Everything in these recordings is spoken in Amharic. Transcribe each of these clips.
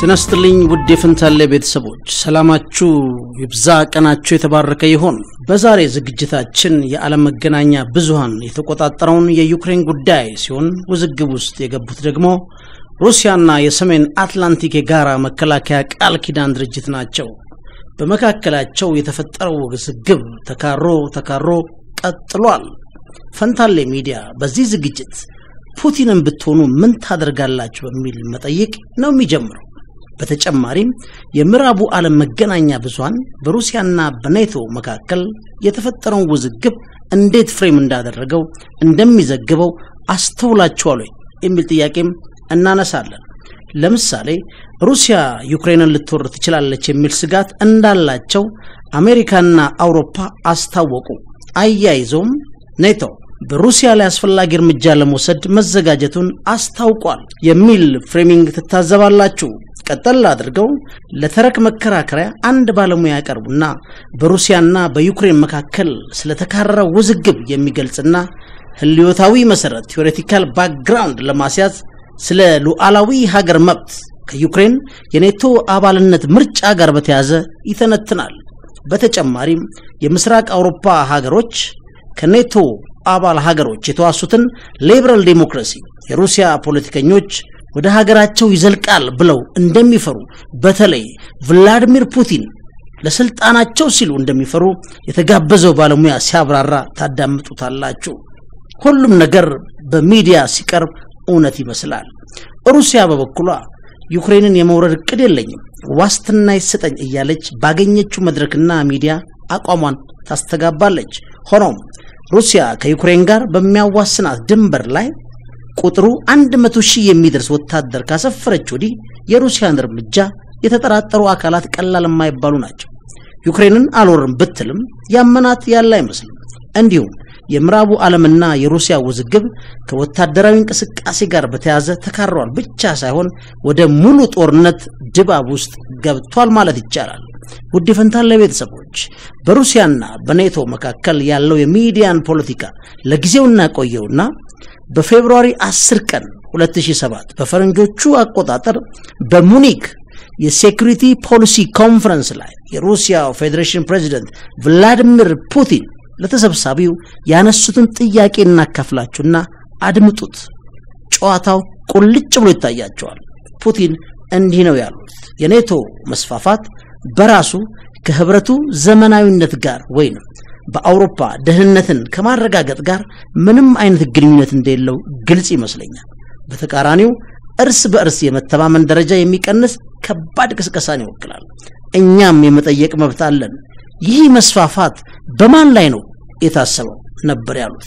ጤና ይስጥልኝ ውድ የፍንታሌ ቤተሰቦች ሰላማችሁ ይብዛ፣ ቀናችሁ የተባረከ ይሆን። በዛሬ ዝግጅታችን የዓለም መገናኛ ብዙሃን የተቆጣጠረውን የዩክሬን ጉዳይ ሲሆን ውዝግብ ውስጥ የገቡት ደግሞ ሩሲያና የሰሜን አትላንቲክ የጋራ መከላከያ ቃል ኪዳን ድርጅት ናቸው። በመካከላቸው የተፈጠረው ውዝግብ ተካሮ ተካሮ ቀጥሏል። ፈንታሌ ሚዲያ በዚህ ዝግጅት ፑቲንን ብትሆኑ ምን ታደርጋላችሁ በሚል መጠይቅ ነው የሚጀምረው። በተጨማሪም የምዕራቡ ዓለም መገናኛ ብዙሃን በሩሲያና በኔቶ መካከል የተፈጠረውን ውዝግብ እንዴት ፍሬም እንዳደረገው እንደሚዘግበው አስተውላችኋል ወይ የሚል ጥያቄም እናነሳለን። ለምሳሌ ሩሲያ ዩክሬንን ልትወር ትችላለች የሚል ስጋት እንዳላቸው አሜሪካና አውሮፓ አስታወቁ። አያይዘውም ኔቶ በሩሲያ ላይ አስፈላጊ እርምጃ ለመውሰድ መዘጋጀቱን አስታውቋል የሚል ፍሬሚንግ ትታዘባላችሁ። ቀጠል አድርገው ለተረክ መከራከሪያ አንድ ባለሙያ ያቀርቡና በሩሲያና በዩክሬን መካከል ስለተካረረው ውዝግብ የሚገልጽና ህልዮታዊ መሰረት ቴዎሬቲካል ባክግራውንድ ለማስያዝ ስለ ሉዓላዊ ሀገር መብት ከዩክሬን የኔቶ አባልነት ምርጫ ጋር በተያዘ ይተነትናል። በተጨማሪም የምስራቅ አውሮፓ ሀገሮች ከኔቶ አባል ሀገሮች የተዋሱትን ሊበራል ዴሞክራሲ የሩሲያ ፖለቲከኞች ወደ ሀገራቸው ይዘልቃል ብለው እንደሚፈሩ በተለይ ቭላዲሚር ፑቲን ለስልጣናቸው ሲሉ እንደሚፈሩ የተጋበዘው ባለሙያ ሲያብራራ ታዳምጡታላችሁ። ሁሉም ነገር በሚዲያ ሲቀርብ እውነት ይመስላል። ሩሲያ በበኩሏ ዩክሬንን የመውረድ እቅድ የለኝም፣ ዋስትና ይሰጠኝ እያለች ባገኘችው መድረክና ሚዲያ አቋሟን ታስተጋባለች። ሆኖም ሩሲያ ከዩክሬን ጋር በሚያዋስናት ድንበር ላይ ቁጥሩ አንድ መቶ ሺህ የሚደርስ ወታደር ካሰፈረች ወዲህ የሩሲያን እርምጃ የተጠራጠሩ አካላት ቀላል የማይባሉ ናቸው። ዩክሬንን አልወርም ብትልም ያመናት ያለ አይመስልም። እንዲሁም የምዕራቡ ዓለምና የሩሲያ ውዝግብ ከወታደራዊ እንቅስቃሴ ጋር በተያያዘ ተካሯል ብቻ ሳይሆን ወደ ሙሉ ጦርነት ድባብ ውስጥ ገብቷል ማለት ይቻላል። ውድ የፈንታሌ ቤተሰቦች በሩሲያና በኔቶ መካከል ያለው የሚዲያን ፖለቲካ ለጊዜው እናቆየውና በፌብሩዋሪ 10 ቀን 2007 በፈረንጆቹ አቆጣጠር በሙኒክ የሴኩሪቲ ፖሊሲ ኮንፈረንስ ላይ የሩሲያው ፌዴሬሽን ፕሬዚደንት ቭላዲሚር ፑቲን ለተሰብሳቢው ያነሱትን ጥያቄ እናካፍላችሁና አድምጡት። ጨዋታው ቁልጭ ብሎ ይታያቸዋል። ፑቲን እንዲህ ነው ያሉት። የኔቶ መስፋፋት በራሱ ከህብረቱ ዘመናዊነት ጋር ወይንም በአውሮፓ ደህንነትን ከማረጋገጥ ጋር ምንም አይነት ግንኙነት እንደሌለው ግልጽ ይመስለኛል። በተቃራኒው እርስ በእርስ የመተማመን ደረጃ የሚቀንስ ከባድ ቅስቀሳን ይወክላል። እኛም የመጠየቅ መብት አለን። ይህ መስፋፋት በማን ላይ ነው የታሰበው ነበር ያሉት።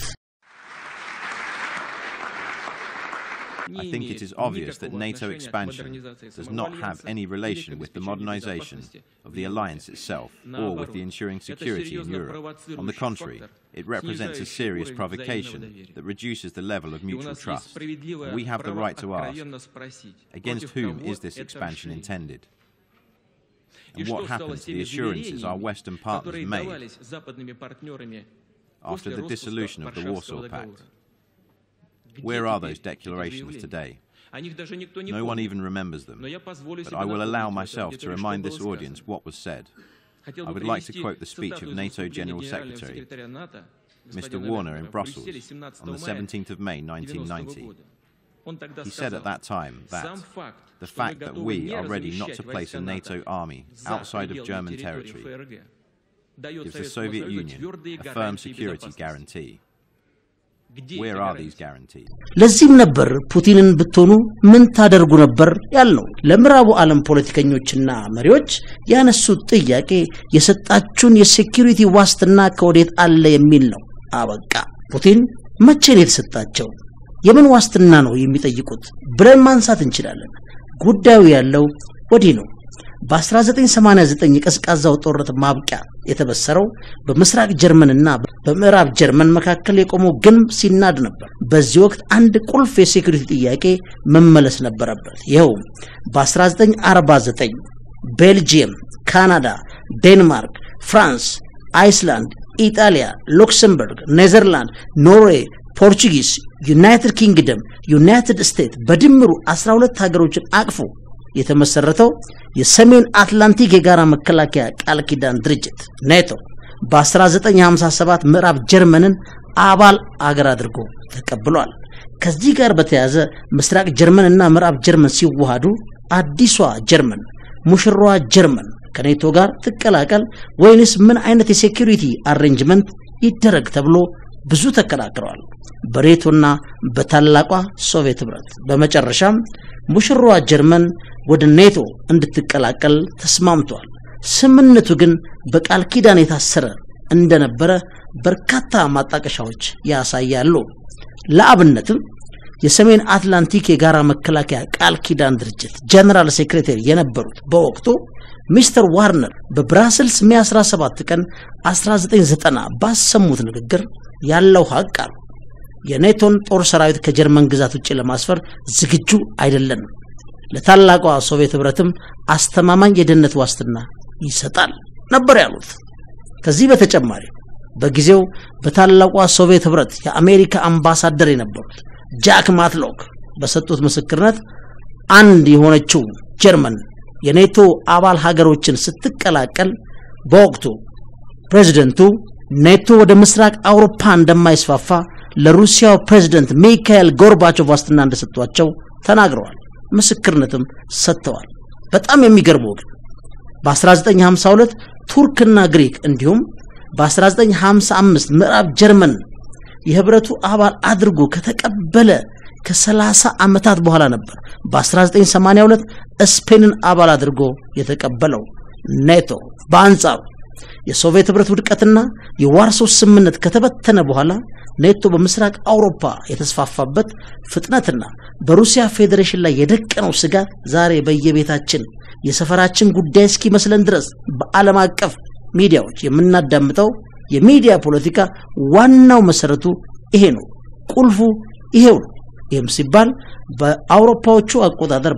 I think it is obvious that NATO expansion does not have any relation with the modernization of the alliance itself or with the ensuring security in Europe. On the contrary, it represents a serious provocation that reduces the level of mutual trust. And we have the right to ask, against whom is this expansion intended? And what happened to the assurances our Western partners made after the dissolution of the Warsaw Pact? Where are those declarations today? No one even remembers them, but I will allow myself to remind this audience what was said. I would like to quote the speech of NATO General Secretary Mr. Warner in Brussels on the 17th of May 1990. He said at that time that the fact that we are ready not to place a NATO army outside of German territory gives the Soviet Union a firm security guarantee. Where are these guarantees? ለዚህም ነበር ፑቲንን ብትሆኑ ምን ታደርጉ ነበር ያልነው። ለምዕራቡ ዓለም ፖለቲከኞችና መሪዎች ያነሱት ጥያቄ የሰጣችሁን የሴኪሪቲ ዋስትና ከወዴት አለ የሚል ነው። አበቃ። ፑቲን መቼ ነው የተሰጣቸው? የምን ዋስትና ነው የሚጠይቁት ብለን ማንሳት እንችላለን። ጉዳዩ ያለው ወዲህ ነው። በ1989 የቀዝቃዛው ጦርነት ማብቂያ የተበሰረው በምስራቅ ጀርመንና በምዕራብ ጀርመን መካከል የቆመው ግንብ ሲናድ ነበር። በዚህ ወቅት አንድ ቁልፍ የሴኩሪቲ ጥያቄ መመለስ ነበረበት። ይኸውም በ1949 ቤልጂየም፣ ካናዳ፣ ዴንማርክ፣ ፍራንስ፣ አይስላንድ፣ ኢጣሊያ፣ ሉክሰምበርግ፣ ኔዘርላንድ፣ ኖርዌይ፣ ፖርቹጊስ፣ ዩናይትድ ኪንግደም፣ ዩናይትድ ስቴትስ በድምሩ 12 ሀገሮችን አቅፎ የተመሰረተው የሰሜን አትላንቲክ የጋራ መከላከያ ቃል ኪዳን ድርጅት ኔቶ በ1957 ምዕራብ ጀርመንን አባል አገር አድርጎ ተቀብሏል። ከዚህ ጋር በተያያዘ ምስራቅ ጀርመን እና ምዕራብ ጀርመን ሲዋሃዱ አዲሷ ጀርመን ሙሽራዋ ጀርመን ከኔቶ ጋር ትቀላቀል ወይንስ ምን አይነት የሴኩሪቲ አሬንጅመንት ይደረግ ተብሎ ብዙ ተከራክረዋል በኔቶና በታላቋ ሶቪየት ህብረት። በመጨረሻም ሙሽራዋ ጀርመን ወደ ኔቶ እንድትቀላቀል ተስማምቷል። ስምምነቱ ግን በቃል ኪዳን የታሰረ እንደነበረ በርካታ ማጣቀሻዎች ያሳያሉ። ለአብነትም የሰሜን አትላንቲክ የጋራ መከላከያ ቃል ኪዳን ድርጅት ጀነራል ሴክሬታሪ የነበሩት በወቅቱ ሚስተር ዋርነር በብራስልስ ሜ 17 ቀን 1990 ባሰሙት ንግግር ያለው ሀቅ አሉ የኔቶን ጦር ሰራዊት ከጀርመን ግዛት ውጭ ለማስፈር ዝግጁ አይደለንም፣ ለታላቋ ሶቪየት ህብረትም አስተማማኝ የደህንነት ዋስትና ይሰጣል ነበር ያሉት። ከዚህ በተጨማሪ በጊዜው በታላቋ ሶቪየት ህብረት የአሜሪካ አምባሳደር የነበሩት ጃክ ማትሎክ በሰጡት ምስክርነት አንድ የሆነችው ጀርመን የኔቶ አባል ሀገሮችን ስትቀላቀል በወቅቱ ፕሬዝደንቱ ኔቶ ወደ ምስራቅ አውሮፓ እንደማይስፋፋ ለሩሲያው ፕሬዝደንት ሚካኤል ጎርባቾቭ ዋስትና እንደሰጧቸው ተናግረዋል። ምስክርነትም ሰጥተዋል። በጣም የሚገርመው ግን በ1952 ቱርክና ግሪክ እንዲሁም በ1955 ምዕራብ ጀርመን የህብረቱ አባል አድርጎ ከተቀበለ ከ30 ዓመታት በኋላ ነበር በ1982 ስፔንን አባል አድርጎ የተቀበለው ኔቶ። በአንጻሩ የሶቪየት ህብረት ውድቀትና የዋርሶ ስምምነት ከተበተነ በኋላ ኔቶ በምስራቅ አውሮፓ የተስፋፋበት ፍጥነትና በሩሲያ ፌዴሬሽን ላይ የደቀነው ስጋት ዛሬ በየቤታችን የሰፈራችን ጉዳይ እስኪመስለን ድረስ በዓለም አቀፍ ሚዲያዎች የምናዳምጠው የሚዲያ ፖለቲካ ዋናው መሰረቱ ይሄ ነው። ቁልፉ ይሄው ነው። ይህም ሲባል በአውሮፓዎቹ አቆጣጠር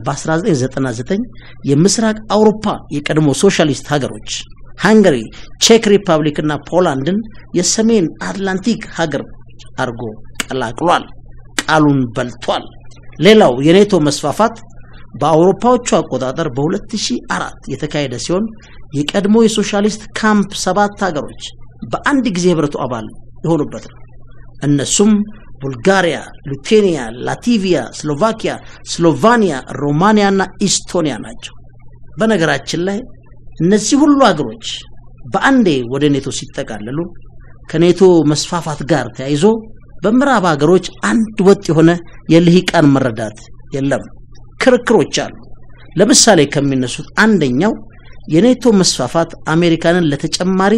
በ1999 የምስራቅ አውሮፓ የቀድሞ ሶሻሊስት ሀገሮች ሃንገሪ፣ ቼክ ሪፐብሊክ እና ፖላንድን የሰሜን አትላንቲክ ሀገር አድርጎ ቀላቅሏል። ቃሉን በልቷል። ሌላው የኔቶ መስፋፋት በአውሮፓዎቹ አቆጣጠር በ2004 የተካሄደ ሲሆን የቀድሞ የሶሻሊስት ካምፕ ሰባት ሀገሮች በአንድ ጊዜ ህብረቱ አባል የሆኑበት ነው። እነሱም ቡልጋሪያ፣ ሊቱዌኒያ፣ ላቲቪያ፣ ስሎቫኪያ፣ ስሎቫኒያ፣ ሮማኒያ እና ኢስቶኒያ ናቸው። በነገራችን ላይ እነዚህ ሁሉ ሀገሮች በአንዴ ወደ ኔቶ ሲጠቃለሉ ከኔቶ መስፋፋት ጋር ተያይዞ በምዕራብ ሀገሮች አንድ ወጥ የሆነ የልሂቃን መረዳት የለም። ክርክሮች አሉ። ለምሳሌ ከሚነሱት አንደኛው የኔቶ መስፋፋት አሜሪካንን ለተጨማሪ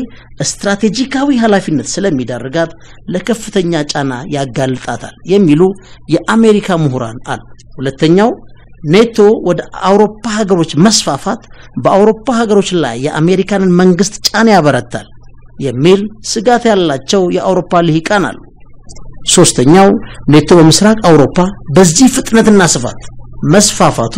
ስትራቴጂካዊ ኃላፊነት ስለሚዳርጋት ለከፍተኛ ጫና ያጋልጣታል የሚሉ የአሜሪካ ምሁራን አሉ። ሁለተኛው ኔቶ ወደ አውሮፓ ሀገሮች መስፋፋት በአውሮፓ ሀገሮች ላይ የአሜሪካንን መንግስት ጫና ያበረታል የሚል ስጋት ያላቸው የአውሮፓ ልሂቃን አሉ። ሶስተኛው ኔቶ በምስራቅ አውሮፓ በዚህ ፍጥነትና ስፋት መስፋፋቱ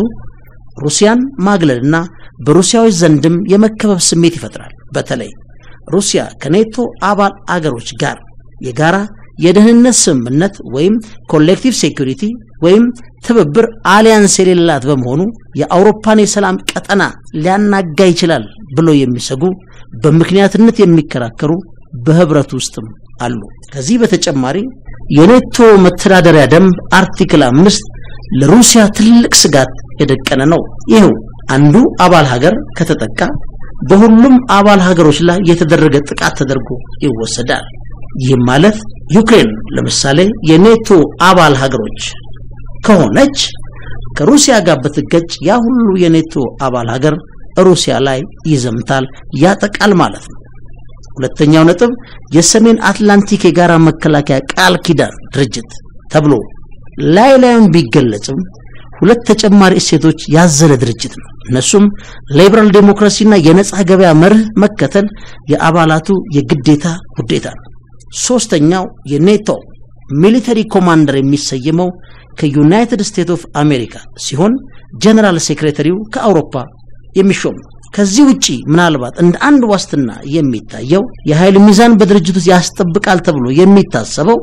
ሩሲያን ማግለልና በሩሲያዎች ዘንድም የመከበብ ስሜት ይፈጥራል። በተለይ ሩሲያ ከኔቶ አባል አገሮች ጋር የጋራ የደህንነት ስምምነት ወይም ኮሌክቲቭ ሴኩሪቲ ወይም ትብብር አሊያንስ የሌላት በመሆኑ የአውሮፓን የሰላም ቀጠና ሊያናጋ ይችላል ብሎ የሚሰጉ በምክንያትነት የሚከራከሩ በህብረት ውስጥም አሉ። ከዚህ በተጨማሪ የኔቶ መተዳደሪያ ደንብ አርቲክል አምስት ለሩሲያ ትልቅ ስጋት የደቀነ ነው። ይኸው አንዱ አባል ሀገር ከተጠቃ በሁሉም አባል ሀገሮች ላይ የተደረገ ጥቃት ተደርጎ ይወሰዳል። ይህም ማለት ዩክሬን ለምሳሌ የኔቶ አባል ሀገሮች ከሆነች ከሩሲያ ጋር ብትገጭ ያ ሁሉ የኔቶ አባል ሀገር ሩሲያ ላይ ይዘምታል፣ ያጠቃል ማለት ነው። ሁለተኛው ነጥብ የሰሜን አትላንቲክ የጋራ መከላከያ ቃል ኪዳን ድርጅት ተብሎ ላይ ላዩን ቢገለጽም ሁለት ተጨማሪ እሴቶች ያዘለ ድርጅት ነው። እነሱም ሊበራል ዴሞክራሲና የነጻ ገበያ መርህ መከተል የአባላቱ የግዴታ ውዴታ ነው። ሶስተኛው የኔቶ ሚሊተሪ ኮማንደር የሚሰየመው ከዩናይትድ ስቴትስ ኦፍ አሜሪካ ሲሆን ጀነራል ሴክሬታሪው ከአውሮፓ የሚሾም ነው። ከዚህ ውጪ ምናልባት እንደ አንድ ዋስትና የሚታየው የኃይል ሚዛን በድርጅት ውስጥ ያስጠብቃል ተብሎ የሚታሰበው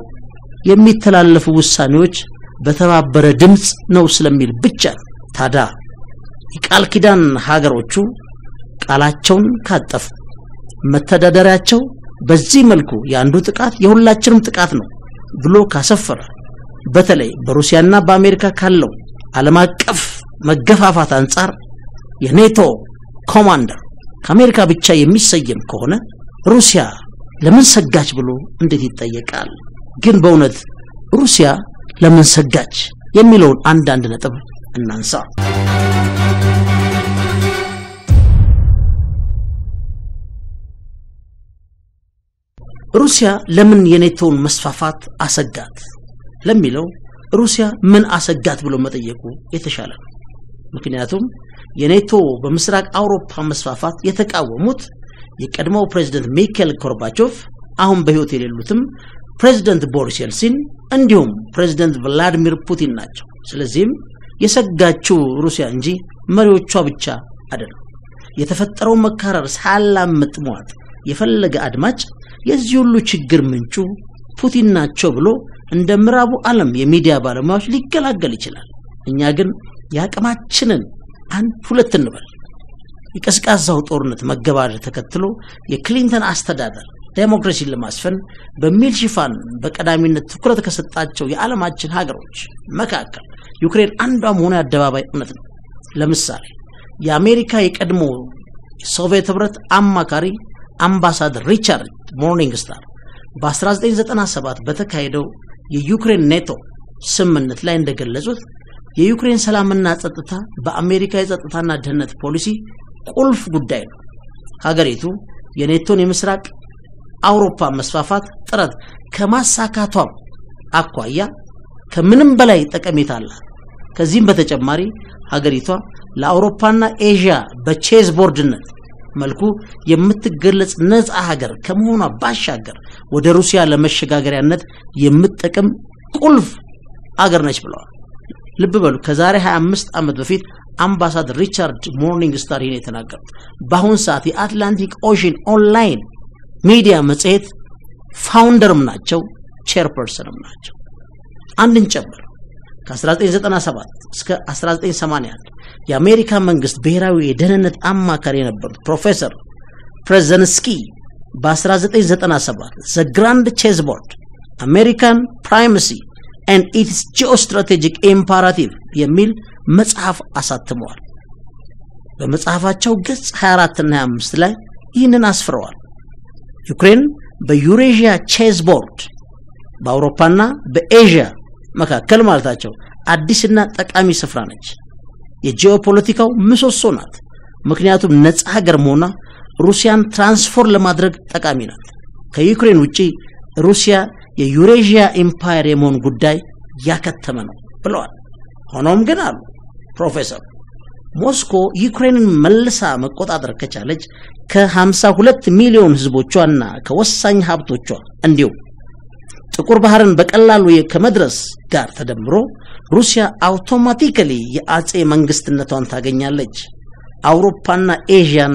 የሚተላለፉ ውሳኔዎች በተባበረ ድምፅ ነው ስለሚል ብቻ ነው። ታዲያ የቃል ኪዳን ሀገሮቹ ቃላቸውን ካጠፉ መተዳደሪያቸው በዚህ መልኩ የአንዱ ጥቃት የሁላችንም ጥቃት ነው ብሎ ካሰፈረ በተለይ በሩሲያና በአሜሪካ ካለው ዓለም አቀፍ መገፋፋት አንጻር የኔቶ ኮማንደር ከአሜሪካ ብቻ የሚሰየም ከሆነ ሩሲያ ለምን ሰጋች ብሎ እንዴት ይጠየቃል? ግን በእውነት ሩሲያ ለምን ሰጋች የሚለውን አንዳንድ ነጥብ እናንሳ። ሩሲያ ለምን የኔቶውን መስፋፋት አሰጋት ለሚለው ሩሲያ ምን አሰጋት ብሎ መጠየቁ የተሻለ ነው። ምክንያቱም የኔቶ በምስራቅ አውሮፓ መስፋፋት የተቃወሙት የቀድሞው ፕሬዝደንት ሚካኤል ኮርባቾቭ አሁን በሕይወት የሌሉትም ፕሬዝደንት ቦሪስ የልሲን እንዲሁም ፕሬዝደንት ቭላዲሚር ፑቲን ናቸው። ስለዚህም የሰጋችው ሩሲያ እንጂ መሪዎቿ ብቻ አይደለም። የተፈጠረውን መካረር ሳላምጥ መዋጥ የፈለገ አድማጭ የዚህ ሁሉ ችግር ምንጩ ፑቲን ናቸው ብሎ እንደ ምዕራቡ ዓለም የሚዲያ ባለሙያዎች ሊገላገል ይችላል። እኛ ግን የአቅማችንን አንድ ሁለት እንበል። የቀዝቃዛው ጦርነት መገባደድ ተከትሎ የክሊንተን አስተዳደር ዴሞክራሲን ለማስፈን በሚል ሽፋን በቀዳሚነት ትኩረት ከሰጣቸው የዓለማችን ሀገሮች መካከል ዩክሬን አንዷ መሆኑ የአደባባይ እውነት ነው። ለምሳሌ የአሜሪካ የቀድሞ የሶቪየት ህብረት አማካሪ አምባሳደር ሪቻርድ ሞርኒንግ ስታር በ1997 በተካሄደው የዩክሬን ኔቶ ስምምነት ላይ እንደገለጹት የዩክሬን ሰላምና ጸጥታ በአሜሪካ የጸጥታና ደህንነት ፖሊሲ ቁልፍ ጉዳይ ነው። ሀገሪቱ የኔቶን የምስራቅ አውሮፓ መስፋፋት ጥረት ከማሳካቷም አኳያ ከምንም በላይ ጠቀሜታ አላት። ከዚህም በተጨማሪ ሀገሪቷ ለአውሮፓና ኤዥያ በቼዝ ቦርድነት መልኩ የምትገለጽ ነፃ ሀገር ከመሆኗ ባሻገር ወደ ሩሲያ ለመሸጋገሪያነት የምትጠቅም ቁልፍ አገር ነች ብለዋል። ልብ በሉ ከዛሬ 25 ዓመት በፊት አምባሳደር ሪቻርድ ሞርኒንግ ስታር ይህን የተናገሩት በአሁን ሰዓት የአትላንቲክ ኦሽን ኦንላይን ሚዲያ መጽሔት ፋውንደርም ናቸው፣ ቼርፐርሰንም ናቸው። አንድን ጨምር ከ1997 እስከ 1981 የአሜሪካ መንግስት ብሔራዊ የደህንነት አማካሪ የነበሩት ፕሮፌሰር ፕሬዘንስኪ በ1997 ዘ ግራንድ ቼዝ ቦርድ አሜሪካን ፕራይመሲ ኤንድ ኢትስ ጂኦስትራቴጂክ ኢምፓራቲቭ የሚል መጽሐፍ አሳትመዋል። በመጽሐፋቸው ገጽ 24 እና 25 ላይ ይህንን አስፍረዋል። ዩክሬን በዩሬዥያ ቼዝ ቦርድ በአውሮፓና በኤዥያ መካከል ማለታቸው አዲስና ጠቃሚ ስፍራ ነች። የጂኦፖለቲካው ምሰሶ ናት። ምክንያቱም ነፃ ሀገር መሆኗ ሩሲያን ትራንስፎርም ለማድረግ ጠቃሚ ናት። ከዩክሬን ውጪ ሩሲያ የዩሬዥያ ኢምፓየር የመሆን ጉዳይ ያከተመ ነው ብለዋል። ሆኖም ግን አሉ ፕሮፌሰር ሞስኮ ዩክሬንን መልሳ መቆጣጠር ከቻለች ከ52 ሚሊዮን ህዝቦቿና ከወሳኝ ሀብቶቿ እንዲሁም ጥቁር ባህርን በቀላሉ ከመድረስ ጋር ተደምሮ ሩሲያ አውቶማቲካሊ የአጼ መንግስትነቷን ታገኛለች፣ አውሮፓና ኤዥያን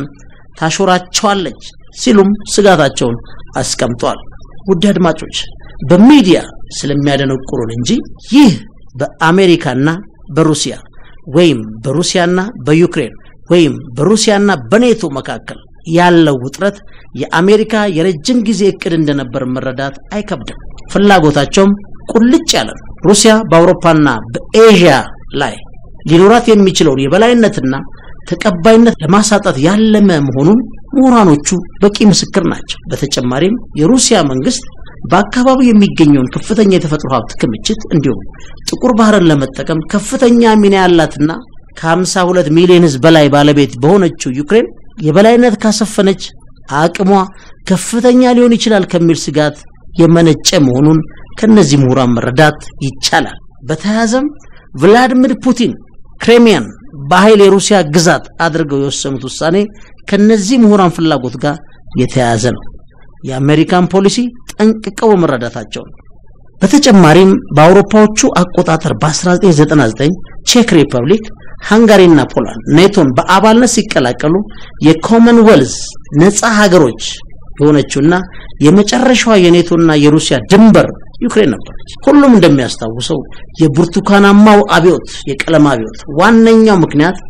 ታሾራቸዋለች ሲሉም ስጋታቸውን አስቀምጧል። ውድ አድማጮች በሚዲያ ስለሚያደነቁሩን እንጂ ይህ በአሜሪካና በሩሲያ ወይም በሩሲያና በዩክሬን ወይም በሩሲያና በኔቶ መካከል ያለው ውጥረት የአሜሪካ የረጅም ጊዜ እቅድ እንደነበር መረዳት አይከብድም። ፍላጎታቸውም ቁልጭ ያለ ነው። ሩሲያ በአውሮፓና በኤዥያ ላይ ሊኖራት የሚችለውን የበላይነትና ተቀባይነት ለማሳጣት ያለመ መሆኑን ምሁራኖቹ በቂ ምስክር ናቸው። በተጨማሪም የሩሲያ መንግስት በአካባቢው የሚገኘውን ከፍተኛ የተፈጥሮ ሀብት ክምችት እንዲሁም ጥቁር ባህርን ለመጠቀም ከፍተኛ ሚና ያላትና ከ52 ሚሊዮን ህዝብ በላይ ባለቤት በሆነችው ዩክሬን የበላይነት ካሰፈነች አቅሟ ከፍተኛ ሊሆን ይችላል ከሚል ስጋት የመነጨ መሆኑን ከነዚህ ምሁራን መረዳት ይቻላል። በተያያዘም ቭላዲሚር ፑቲን ክሬሚያን በኃይል የሩሲያ ግዛት አድርገው የወሰኑት ውሳኔ ከነዚህ ምሁራን ፍላጎት ጋር የተያያዘ ነው። የአሜሪካን ፖሊሲ ጠንቅቀው በመረዳታቸው ነው። በተጨማሪም በአውሮፓዎቹ አቆጣጠር በ1999 ቼክ ሪፐብሊክ፣ ሃንጋሪና ፖላንድ ኔቶን በአባልነት ሲቀላቀሉ የኮመንዌልዝ ነፃ ሀገሮች የሆነችውና የመጨረሻዋ የኔቶና የሩሲያ ድንበር ዩክሬን ነበረች። ሁሉም እንደሚያስታውሰው የብርቱካናማው አብዮት የቀለም አብዮት ዋነኛው ምክንያት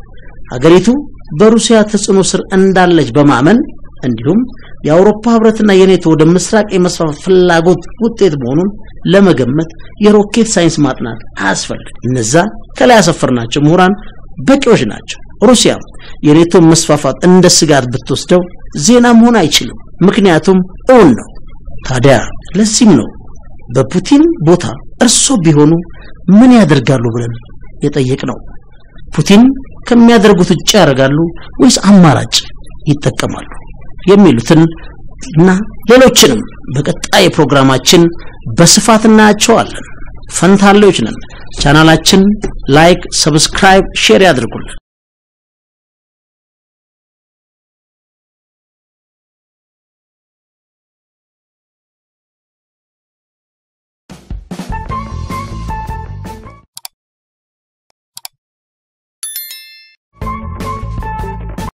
ሀገሪቱ በሩሲያ ተጽዕኖ ስር እንዳለች በማመን እንዲሁም የአውሮፓ ህብረትና የኔቶ ወደ ምስራቅ የመስፋፋት ፍላጎት ውጤት መሆኑን ለመገመት የሮኬት ሳይንስ ማጥናት አያስፈልግም። እነዛ ከላይ ያሰፈርናቸው ምሁራን በቂዎች ናቸው። ሩሲያ የኔቶ መስፋፋት እንደ ስጋት ብትወስደው ዜና መሆን አይችልም፣ ምክንያቱም እውን ነው። ታዲያ ለዚህም ነው በፑቲን ቦታ እርሶ ቢሆኑ ምን ያደርጋሉ ብለን የጠየቅነው። ፑቲን ከሚያደርጉት ውጭ ያደርጋሉ ወይስ አማራጭ ይጠቀማሉ የሚሉትን እና ሌሎችንም በቀጣይ ፕሮግራማችን በስፋት እናያቸዋለን። ፈንታሌዎች ነን። ቻናላችን ላይክ፣ ሰብስክራይብ፣ ሼር ያድርጉልን።